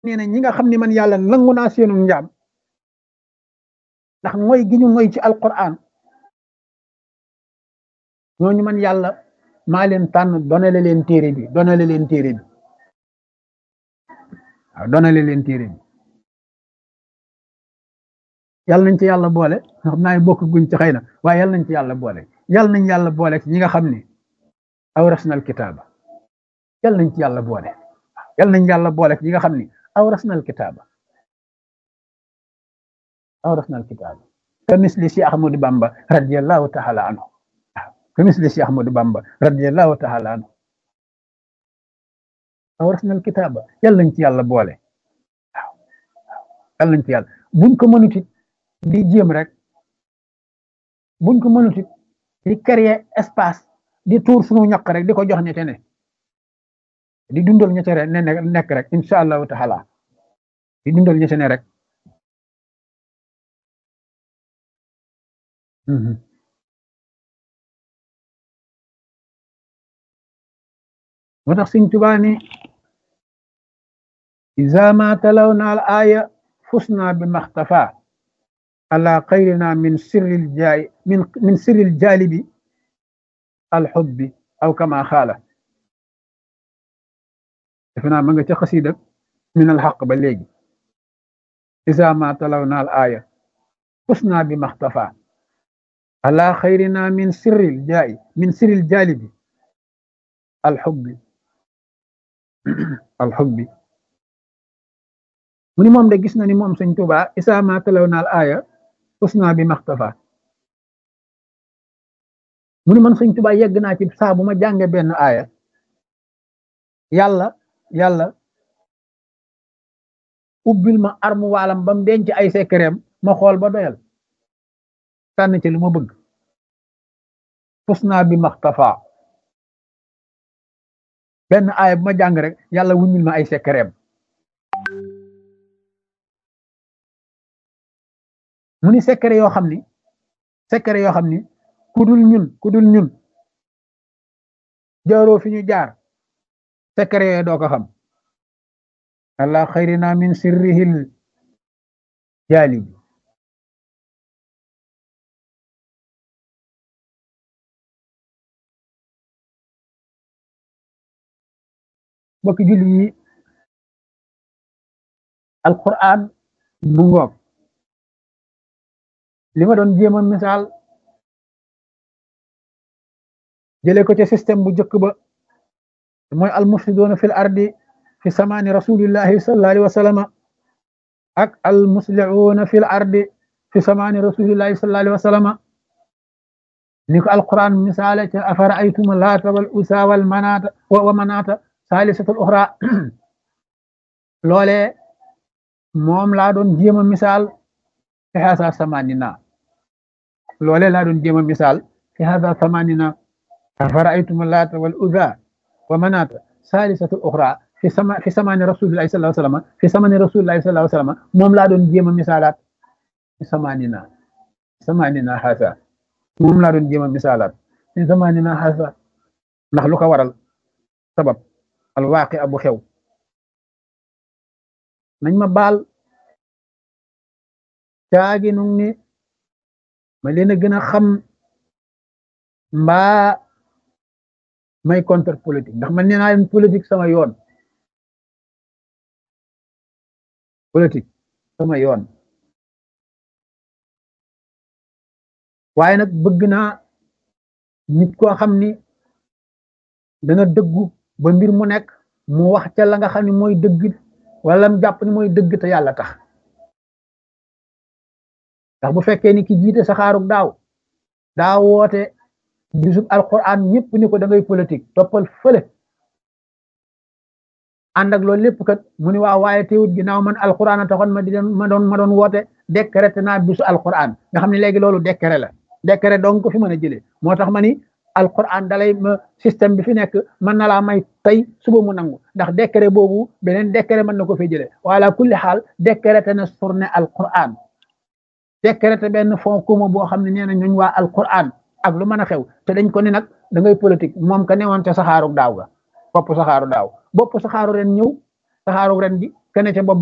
nee na ñi nga xam ne man yàlla nangu naa seenu njaam ndax mooy gi ñu ngoy ci alquran ñooñu man yàlla maa leen tànn donale leen téere bi donale leen téere bi waaw donale leen téere bi yàlla nañ ci yàlla boole xam naa bokk guñ ci xëy na waaye yàlla nañ ci yàlla boole yàlla nañ yàlla boole ci ñi nga xam ne awrasnal kitaaba yàlla nañ ci yàlla boole yàlla nañ yàlla boole ci ñi nga xam ne awrasnal kitaaba awrasnal kitaaba ka misli si Ahmadu Bamba radiyallahu taala anhu ka misli si Ahmadu Bamba radiyallahu taala anhu awrasnal kitaaba yàlla nañ ci yàlla boole waaw yàlla nañ ci yàlla buñ ko mënut it di jéem rek buñ ko mënut it di créer espace di tuur suñu ñaq rek di ko jox ñete ne di dundal ñete ne nekk rek incha allahu taala di dundal ñete ne rek moo tax Sëñ Tuubaa ni iza ma talawna al aya fusna bi maxtafa ala xayrina min sirril jaay min min sirril jaalibi alxubbi aw kama xaala defe naa ma nga ca xasida min alxaq ba léegi iza ma talawna al aya fusna bi maxtafa ala xayrina min sirril jaay min sirril jaalibi alxubbi alxubbi mu ni moom de gis na ni moom sëñ Tuubaa isaa ma talaw naal aaya usna bi maxtafa mu ni man sëñ Tuubaa yegg naa ci saa bu ma jànge benn aaya yàlla yàlla ubbil ma armu waalam ba mu denc ay sekkereem ma xool ba doyal tànn ci lu ma bëgg usna bi maxtafa benn aaya bu ma jàng rek yàlla wuññil ma ay sekkereem mu ni secret yoo xam ni secret yoo xam ni ku dul ñun ku dul ñun jaaroo fi ñu jaar secret yooyu doo ko xam allah xayrina min sirrihil jaalib bokki julli yi alquran mu ngoog li ma doon jéem a misaal jëlee ko ci système bu njëkk ba mooy almufsiduuna fil ardi fi samaani rasulillahi sallallahu alayhi wa sallama ak almuslihuuna fil ardi fi samaani rasulillahi sallallahu alayhi wa sallama ni ko alquran misaale ca afara aytuma laata wal usa wal manaata wa manaata saalisatul uxra loolee moom laa doon jéem a misaal fi hasa samanina loole laa doon jéem a misaal fi hasa samanina afara'aytum laata wal uzza wa manata salisatu uxra fi sama fi samani rasulillahi sallallahu alayhi wasallam fi samani rasulillahi sallallahu alayhi wasallam moom laa doon jéem a misaalaat fi samanina samanina hasa moom laa doon jéem a misaalaat fi samanina hasa ndax lu ko waral sabab al waaqi abu xew nañ ma baal caagi nu ni ma leen a gën a xam mbaa may contre politique ndax man nee naa leen politique sama yoon politique sama yoon waaye nag bëgg naa nit koo xam ni dana dëggu ba mbir mu nekk mu wax ca la nga xam ne mooy dëgg wala mu jàpp ni mooy dëgg te yàlla tax ndax bu fekkee ni ki jiite saxaarug daaw daa woote bisub alquran ñëpp ni ko da ngay politique toppal fële ànd ak loolu lépp kat mu ni waaw waaye teewut ginnaaw man alquran a taxoon ma di ma doon ma doon woote décrété naa bisu alquran nga xam ne léegi loolu décret la décret donc ko fi mën a jëlee moo tax ma ni alquran dalay ma système bi fi nekk mën na laa may tey suba mu nangu ndax décret boobu beneen décret mën na ko fi jëlee wala kulli xaal décrété na journée alquran décrété benn fond commun boo xam ne nee na ñooñ waa alquran ak lu mën a xew te dañ ko ni nag da ngay politique moom ka newoon ca saxaaru daaw ga bopp saxaaru daaw bopp saxaaru ren ñëw saxaaru ren gi kene ca bopp